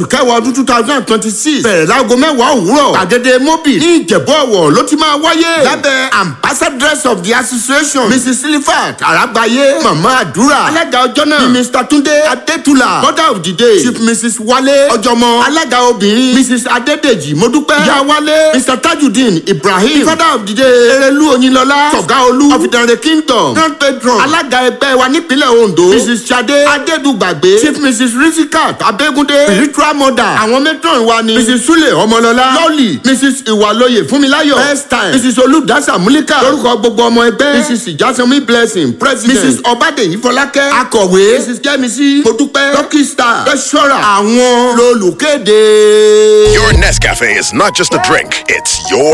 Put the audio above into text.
oṣù kẹwàá ọdún two thousand and twenty six bẹ̀rẹ̀ láago mẹ́wàá òwúrọ̀ gbàgede mobi ní ìjẹ̀bú ọ̀wọ̀ ló ti máa wáyé lábẹ́ ambassadress of the association mrs silifat aragbaye mama àdúrà alága ọjọ́ náà ni mr tunde adétúlà mother of the day chief mrs wale ọjọmọ alága obìnrin mrs adédèjì modúpẹ́ ìyá wálé mr tajudeen ibrahim father of the day erelu oyinlọlá sọ̀gáolú of the kingdom grand patron alága ẹgbẹ́ wa nípínlẹ̀ ondo mrs sade adédùgbàgbé chief mrs risikat abẹ́gúndé spiritual mother àwọn matron wa ni mrs sule ọmọlọlá lọ́ọ̀lì mrs ìwàlóye fúnmiláyọ̀ first time mrs olùdásá múlíkà lórúkọ gbogbo ọmọ ẹgbẹ́ mrs ìjásánmi blessing president mrs ọbádèyí fọlákẹ́ akọ̀wé mrs jẹ́misí modúpẹ́ dókítà treasurer àwọn lolùkéde. Your Nescafe is not just a drink, it's your